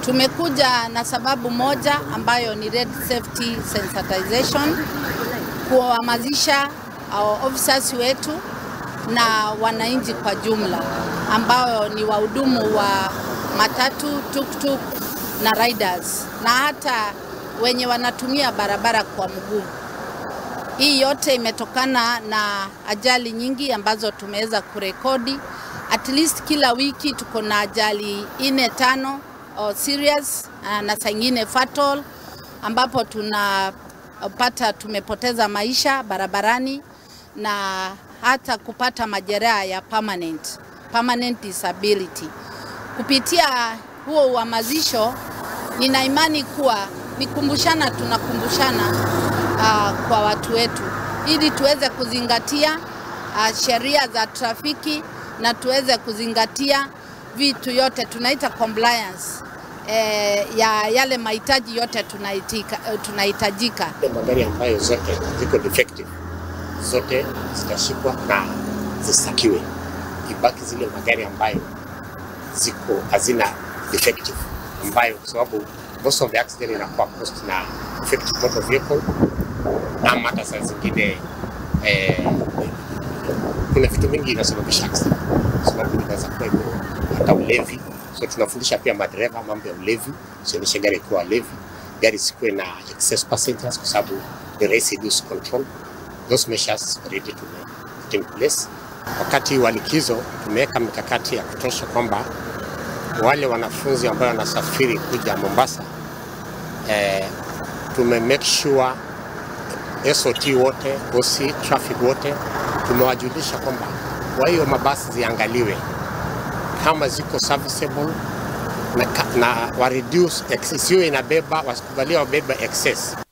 Tumekuja na sababu moja ambayo ni road safety sensitization, kuwahamasisha our officers wetu na wananchi kwa jumla ambao ni wahudumu wa matatu, tuktuk na riders na hata wenye wanatumia barabara kwa mguu. Hii yote imetokana na ajali nyingi ambazo tumeweza kurekodi. At least kila wiki tuko na ajali ine tano oh, serious ah, na saa ingine fatal, ambapo tunapata tumepoteza maisha barabarani na hata kupata majeraha ya permanent, permanent disability. Kupitia huo uhamasisho, nina imani kuwa ni kumbushana, tunakumbushana uh, kwa watu wetu ili tuweze kuzingatia uh, sheria za trafiki na tuweze kuzingatia vitu yote tunaita compliance eh, ya yale mahitaji yote tunaitika, tunahitajika. magari ambayo zote ziko defective zote zitashikwa na zisakiwe, ibaki zile magari ambayo ziko hazina defective, ambayo kwa sababu most of the accident inakuwa caused na defective motor vehicle, ama hata saa zingine eh, kuna vitu mingi inasababisha accident, kwa sababu inaweza kuwa iko hata ulevi. So tunafundisha pia madereva mambo ya ulevi, usiendeshe gari ikiwa levi, gari isikuwe na excess passengers, kwa sababu ni rahisi lose control. Those measures already tume put in place. Wakati wa likizo tumeweka mikakati ya kutosha kwamba wale wanafunzi ambao wanasafiri kuja Mombasa eh, tume make sure SOT wote, OC, traffic wote tumewajulisha kwamba kwa hiyo mabasi ziangaliwe kama ziko serviceable na, ka- na wa reduce ex- isiwe inabeba wasikubalia wabeba excess